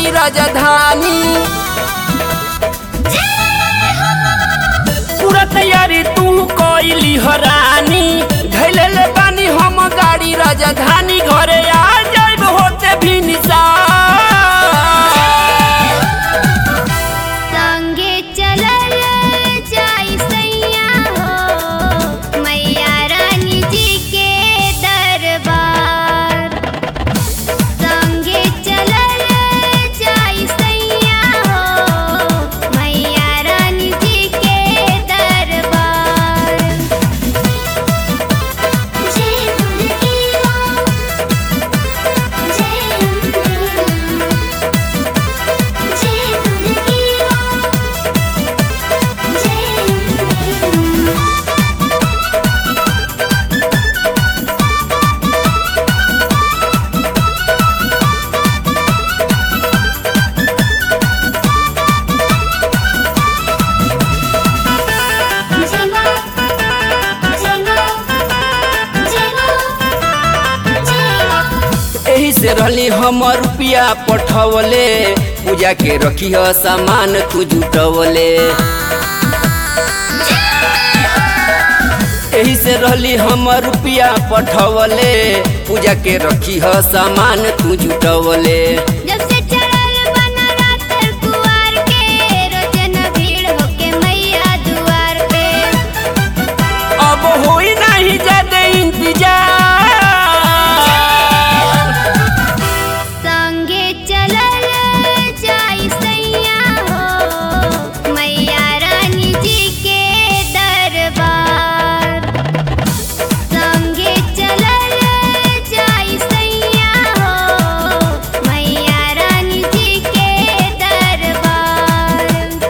गाड़ी राजधानी पूरा तैयारी तू कोइली हरानी धैले ले बानी हम गाड़ी राजधानी घरे आ जाइब होते भी निशान संगे चलल जाई सैया हो मैया रानी जी के दरबार संगे चलल जाई सैया हो मैया रानी जी के दरबार जय दुर्गे मां जय जय दुर्गे मां जय जय मां जय मां जय मां जय मां एही से रहली हम रुपया पठवले पूजा के रखी ह सामान तू जुटवले एही से रहली हम रुपया पठवले पूजा के रखी ह सामान तू जुटवले जब से चढ़ल बना रात कुवार के रोजन भीड़ होके मैया दुआर पे अब होई नहीं ज्यादा इंतजार संगे चलल जाई सैया हो मैया रानी जी के दरबार संगे चलल जाई सैया हो मैया रानी जी के दरबार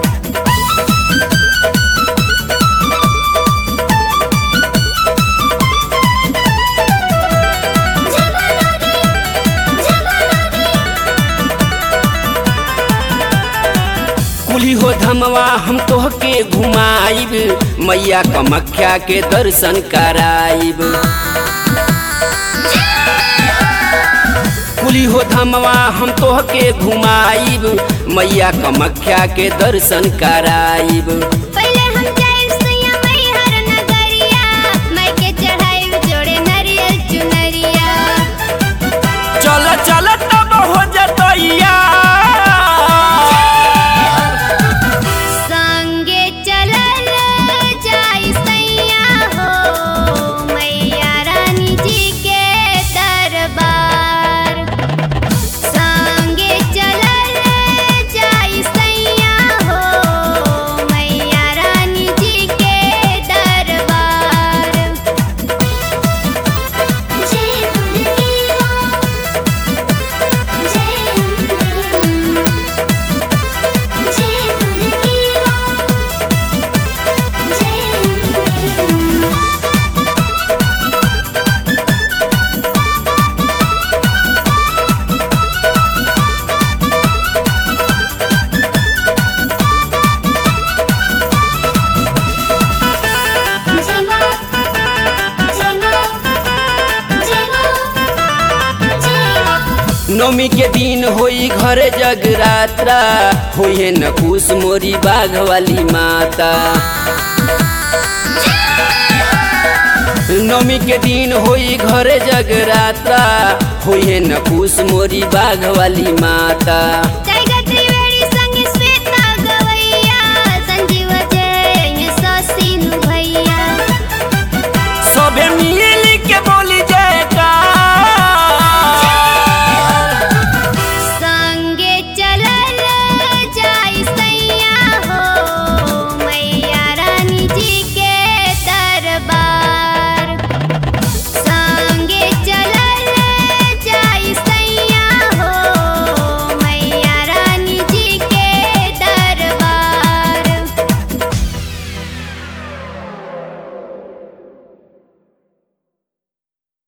कुली हो धमवा हम तोहके घुमाइब मैया कमख्या के दर्शन कराइब कुली हो धमवा हम तोहके घुमाइब मैया कमख्या के दर्शन कराइब पहले हम जाइब सैया मैहर नगरिया मैं के चढ़ाइब जोड़े नरियल चुनरिया चल चल तब हो जतैया संगे चलल जाई सैया हो मैया रानी जी के दरबार संगे चलल जाई सैया हो मैया रानी जी के दरबार जय दुर्गे मां जय जय दुर्गे मां जय जय मां जय मां जय मां जय मां नौमी के दिन होई घरे जगरात्रा होइए न खुश मोरी बाघ वाली माता नौमी के दिन होई घरे जगरात्रा होइए न खुश मोरी बाघ वाली माता जय